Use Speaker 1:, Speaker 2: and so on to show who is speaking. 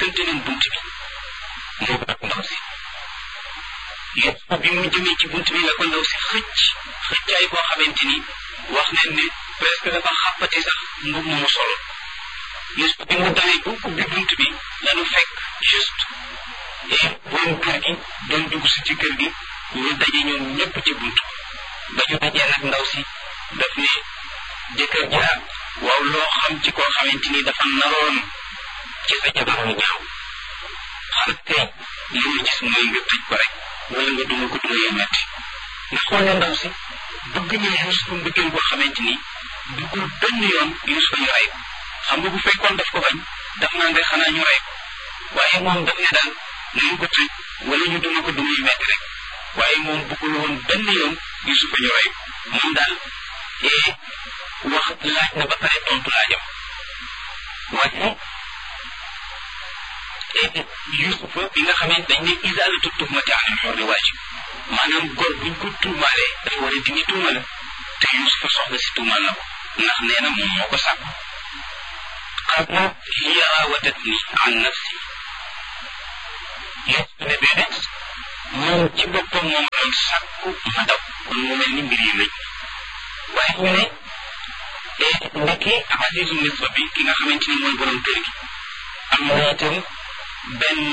Speaker 1: mbëkkante nañ bunt bi moo ko ak ndaw si Yuusufa bi mu jëmee ci bunt bi la ko ndaw si xëcc xëccaay boo xamante ni wax nañ ne presque dafa xàppati sax mbub mu mu solo Yuusufa bi mu dawee bu ubbi bunt bi lanu fekk juste et borom kër gi doon dugg si ci kër gi ñu daje ñoom ñëpp ci bunt ba ñu dajee nag ndaw si daf ne jëkkër ja waaw loo xam ci koo xamante ni dafa naroon ci sa jabar mu ñaaw xanaa tey li mu gis mooy nga tëj ko rek wala nga duma ko duma yu metti nga xool ne ndaw si bëgg na Yuusufa mbëggeel boo xamante ni duggul benn yoon Yuusufa ñu rey ko xam nga bu fekkoon daf ko bañ daf naan rek xanaa ñu rey ko waaye moom daf ne daal nañu ko tëj wala ñu duma ko duma yu metti rek waaye moom bëggul woon benn yoon Yuusufa ñu rey ko moom daal ee wax laaj na ba pare tontu laajam waaye Yuusufa bi nga xamee dañ ne isaalatu tuhmati anil hurri waajib maanaam góor buñ ko tuumaalee dafa war a dindi tuuma la te Yuusufa soxna si tuumaal na ko ndax nee na moom moo ko sàkku qaala hiya raawadatni an nafsi Yuusufa ne déedéet moom ci boppam moom doon sàkku ma daw kon mu mel ni mbir yi lëj waaye ñu ne ndekki Azizu Misra bi ki nga xamante ni mooy borom kër gi am na itam benn